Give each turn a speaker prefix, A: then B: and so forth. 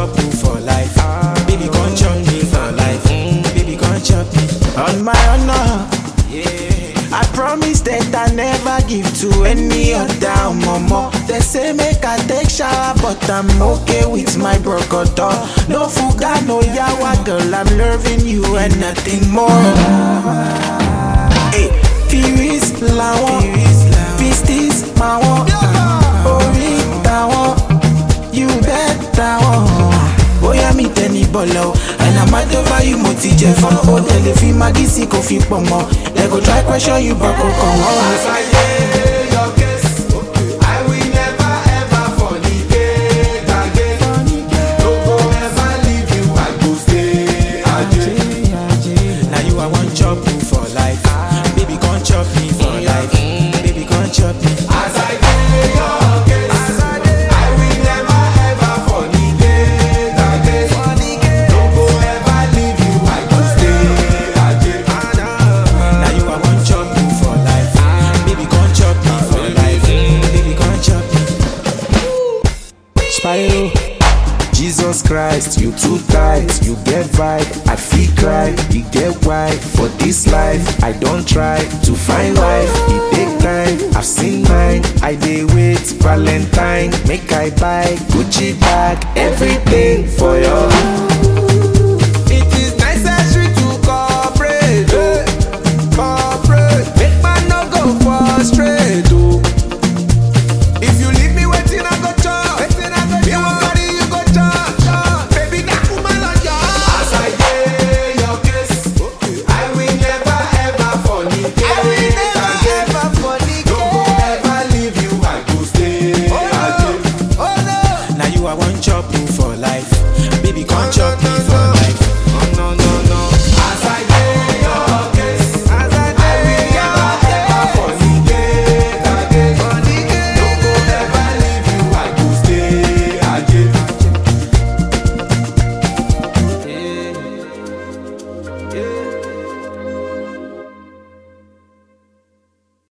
A: chop you for life. Baby, come chop me for life. Baby, come chop me. On my honor. I promise that I never give to any other mama. They say make I take shower, but I'm okay with my brocodo. No fuga, no yawa, girl, I'm loving you and nothing more. Hey, Firis lawon, pistis mawon, ori tawon, you bet tawon. Bóyá mi tẹ ní bọ̀lọ̀ o, and I'm mad over you mo ti jẹ fún. Ó tẹ̀lé fi magí sí kò fi pọ̀ mọ́. They go try question you but kò kàn wọ́n. Now you I want chop you for life. Baby, come chop me for life. Baby, come chop me. Now you I want chop you for life. Baby, come chop me for life. Baby, come chop me.
B: Spyro. Jesus Christ, you too tight, you get vibe, I feel cry, you get why, for this life, I don't try to find life, it take time, I've seen mine, I dey wait, Valentine, make I buy, Gucci bag, everything for your
C: It is necessary to cooperate, eh, cooperate. Make man no go frustrate, oh. If you leave me waiting, I go chop. Waiting, I go Me wan carry you go chop, chop. Baby, that woman like ya. As I dey your case, I will never ever fornicate. I will never ever fornicate. No go ever leave you, I go stay. Oh no, oh no.
A: Now you I want chop you for life.